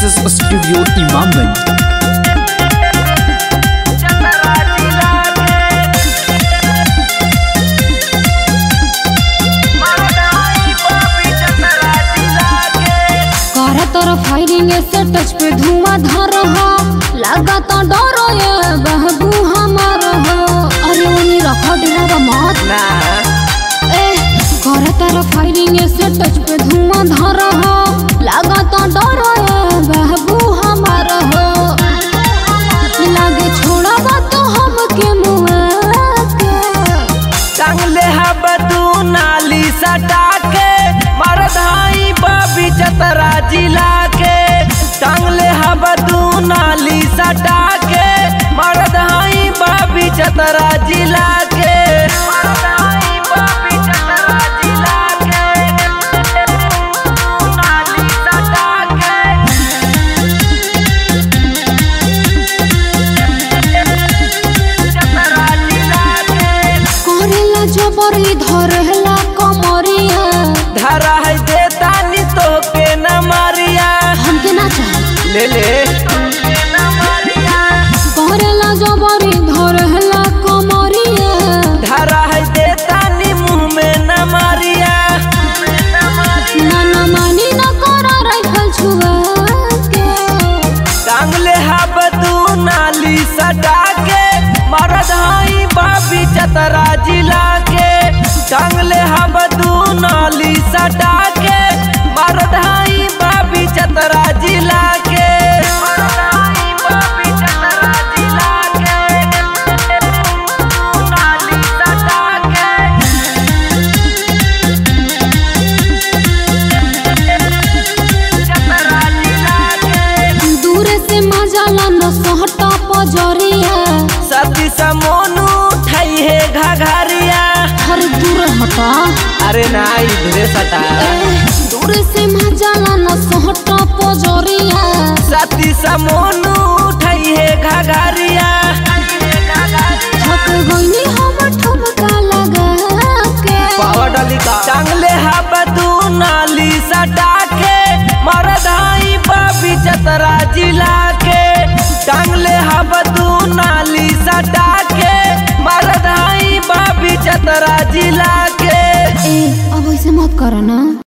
Success Studio Imamganj. कर तोर firing से टच पे धुआं धर हो लगा तो डर ये बहबू हमार हो अरे उनी रखो डेरा मत ए कर तोर फायरिंग से टच पे धुआं धर हो लगा तो डर ये बहबू हमार हो लागे छोड़ा तो हम के मुआ के टांगले हबदू नाली सटा के मरधाई बाबी चतरा जिला के टांगले हबदू नाली सटा के मरधाई बाबी चतरा जिला के मरधाई बाबी चतरा जिला के नाली सटा के चतरा जिला के करेला जबरी धरेला कमरिया धरा है देतानी तो के न मारिया हमके ना चाहे ले ले करेला जबरी धरेला कमरिया धरा है देतानी मुंह में न मारिया ना ना मानी ना करा राइफल छुआ के टांगले हबदू नाली सटा के मरधाई बाबी चतरा जिला के टांगले हबदू नाली सटा के मरधाई बाबी चतरा जिला के मरधाई बाबी चतरा जिला के नाली सटा के चतरा जिला के दूर से मजाला न सहटा पजरिया सती समोनू उठाई है घघरिया हर दूर हटा अरे ना इधरे सटा ए, दूर से मजाला न सहटा पजरिया सती समोनू उठाई है घघरिया थक गईनी हम ठुमका लगा के पावर डाली का टांगले हबदू नाली सटा के मरधाई बाबी चतरा जिला के टांगले हबदू नाली सटा के मरधाई बाबी चतरा जिला के ए अब ऐसे मत करो ना